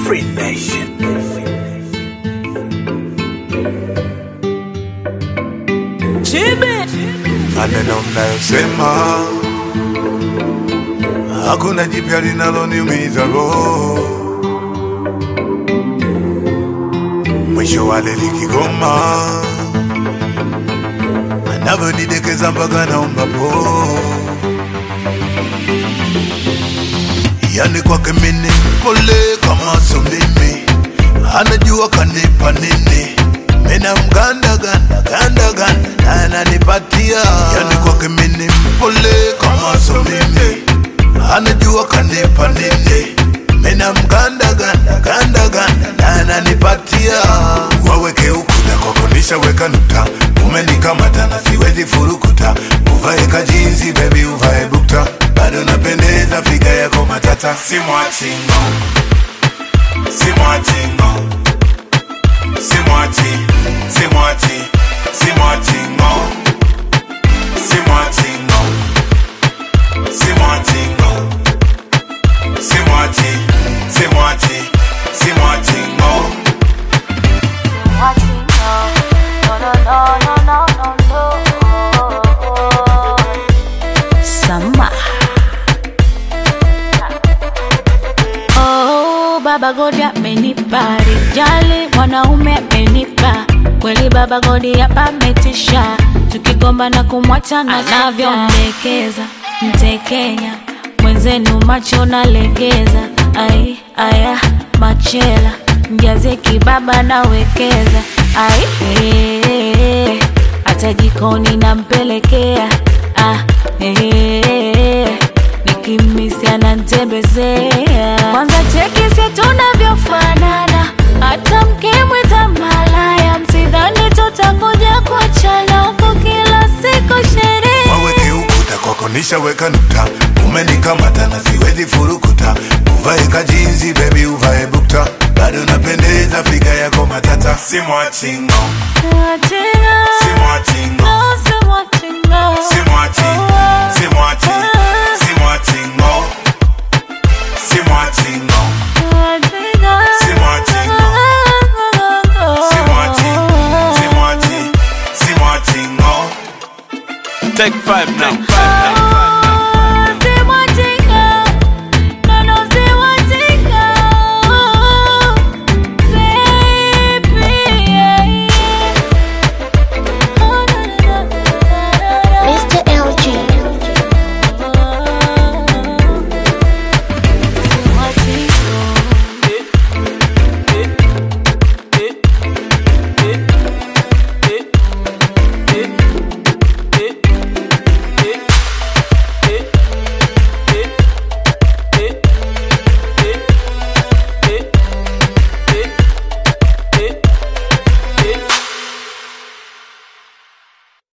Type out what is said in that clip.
Free Nation. maneno mnayosema hakuna jipya linaloniumiza roho. Mwisho wale likigoma anavyonidekeza mpaka naomba po, yani kwake mini pole kama so mimi, anajua kanipa nini mina mganda ganda ganda ganda na ananipatia yani kwake mini mpole kama so mimi anajua kanipa nini mina mganda ganda ganda ganda na ananipatia waweke ukuta kwako nishaweka nukta umenikamata na siwezi furukuta uvae kajinsi bebi uvae bukta bado napendeza figa yako matata simwachingo simwachingo Simwachi, simwachi, simwachi ngo Simwachi ngo Simwachi ngo Simwachi, simwachi, simwachi ngo Watching, no, no, no, no, no, no, no. Sama. Oh, Baba Godi amenipa rijali, mwanaume amenipa kweli. Baba Godi hapa ametisha, tukigomba na kumwacha na anavyomdekeza mtekenya mwenzenu, macho nalegeza. Ai aya machela mjaze kibaba nawekeza. Ai eh, hata jikoni nampelekea. Ah, eh, nikimisi anantembezea. Kwanza cheki si tunavyofanana, hata mkimwita malaya, msidhani tutakuja kuachana huko kila siku sherehe. Waweke ukuta kwako nishaweka nukta umenikamata na siwezi furukuta uvae kajinsi bebi uvae bukta bado napendeza figa yako matata simwachi ngo Mwachinga, simwachi ngo no, si mwachinga. Simwachi, simwachi, simwachi ngo Simwachi ngo Mwachinga. Simwachi Simwachi, simwachi, simwachi ngo Take five now.